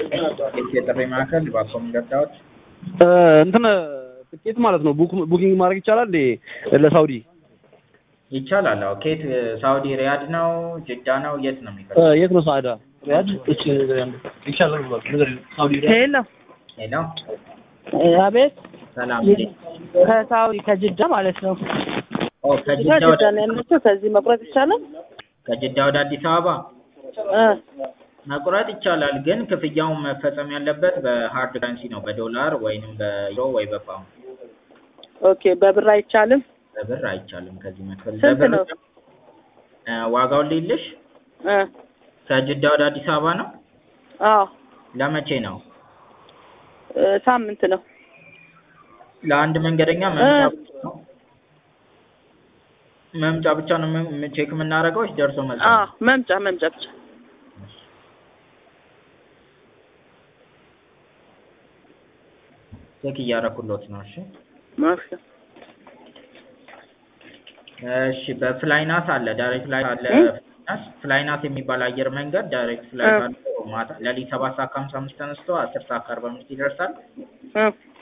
የጥሪ ማዕከል ባኮም ገዳዎች እንትን ትኬት ማለት ነው ቡክ ቡኪንግ ማድረግ ይቻላል እንዴ ለሳውዲ? ይቻላል። አዎ ኬት ሳውዲ ሪያድ ነው ጅዳ ነው የት ነው እ የሚፈልገው? የት ነው ሳዕዳ? ሪያድ? እሺ ይቻላል ብሏል። ነገር ሳውዲ ሪያድ ሄሎ ሄሎ አቤት ሰላም ከሳውዲ ከጅዳ ማለት ነው ኦ ጅዳ ከጅዳ ጅዳ ወደ ነው ያለችው ከዚህ መቁረጥ ይቻላል ከጅዳ ወደ አዲስ አበባ እ መቁረጥ ይቻላል፣ ግን ክፍያውን መፈጸም ያለበት በሃርድ ከረንሲ ነው፣ በዶላር ወይንም በዩሮ ወይ በፓውንድ። ኦኬ በብር አይቻልም በብር አይቻልም። ከዚህ መክፈል ስንት በብር ነው? እ ዋጋውን ልይልሽ። እ ከጅዳ ወደ አዲስ አበባ ነው። አዎ ለመቼ ነው? እ ሳምንት ነው ለአንድ መንገደኛ መምጫ እ ብቻ ነው መምጫ ብቻ ነው ም- ቼክ የምናደርገው ወይስ ደርሶ መልስ ነው? አዎ መምጫ መምጫ ብቻ ቼክ እያደረኩሎት ነው። እሺ ማሽ እሺ በፍላይናስ አለ ዳይሬክት ፍላይት አለ እ? ፍላይናስ ፍላይናስ የሚባል አየር መንገድ ዳይሬክት ፍላይት እ። አለ ማታ ሌሊት ሰባት ሰዓት ከሀምሳ አምስት ተነስቶ አስር ሰዓት ከአርባ አምስት ይደርሳል እ